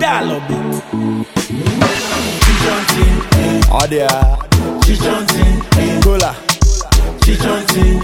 Dial up it. Audio. Chichontin, Cola. chichontin,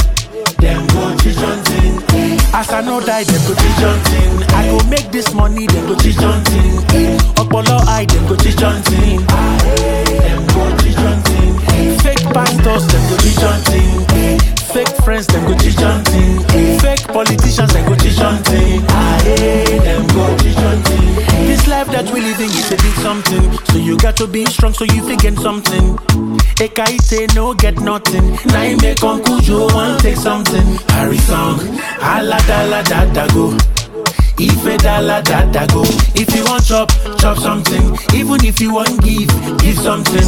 dem go chichontin. As I no die, dem go chichontin. I go make this money, dem go chichontin. Ọpọlọ eye, dem go chichontin. Dem go chichontin. Fake pastors, dem go chichontin. Fake friends, dem go chichontin. Fake politicians, dem go chichontin. Dem go chichontin. This life that we living is a big something. So you got to be strong so you fit get something. Ekaite no get nothing. Now you make Uncle Joe want take something. Harry song, ala dala da da go. Ife dala da da go. If you want chop, chop something. Even if you want give, give something.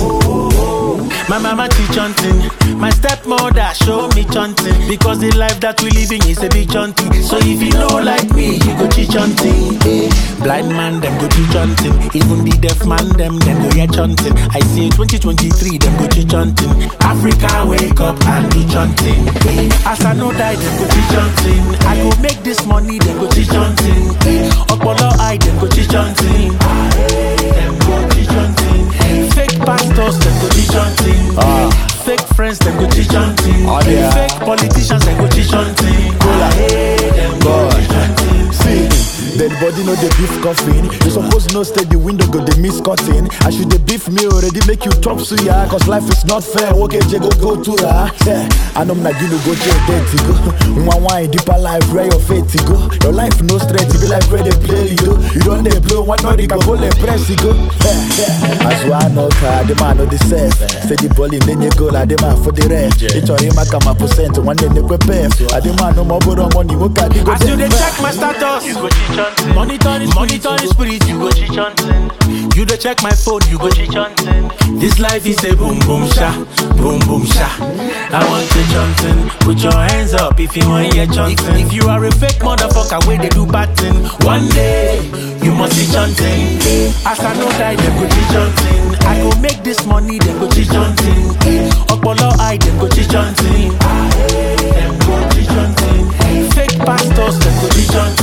My mama teach hunting. My stepmother show me chanting. Because the life that we living is a big chanting. So if you know like me, you go teach hunting. Eh. Blind man, them go teach hunting. Even the deaf man, them, them go hear chanting. I say 2023, them go teach hunting. Africa, wake up and do chanting. Eh. As I know die, them go teach hunting. I go make this money, them go teach hunting. Eh. Ọpọlọ eye, them go teach hunting. Them go teach hunting. Fake pastors, them go teach hunting. Fake friends, them go teach hunting. Oh, yeah. Fake politicians, them go teach hunting. Them go God. teach hunting. See, dead body no dey beef coffin. You suppose know stay the window go dey miss cutting. As you dey beef me already make you chop suya. Cause life is not fair. Okay, je go go to ra. Yeah, I know na you go je dead to go. One wine deeper life where your faith to go. Your life no straight, it be like where they play you. You don't dey blow one no can go le press you go. Yeah, yeah. As one no car, the man no the self. Say the ball in then you go like the man for the rest. It's all him I come a percent one day they prepare. I the man no more borrow money. What can you go As you dey there? check my status, you go cheat hunting. Monitor the monitor the spirit, you go cheat hunting. You dey check my phone, you go cheat hunting. This life is a boom boom sha, boom boom sha. I want to hunting. Put your hands up if you want hear chanting. If, if you are a fake motherfucker, where they do bad thing, one day you must be chanting. As I know die, them go cheat hunting. I go make this money, them go cheat hunting. Ọpọlọ eye, them go cheat hunting. Them go cheat hunting. Fake pastors, them go cheat hunting.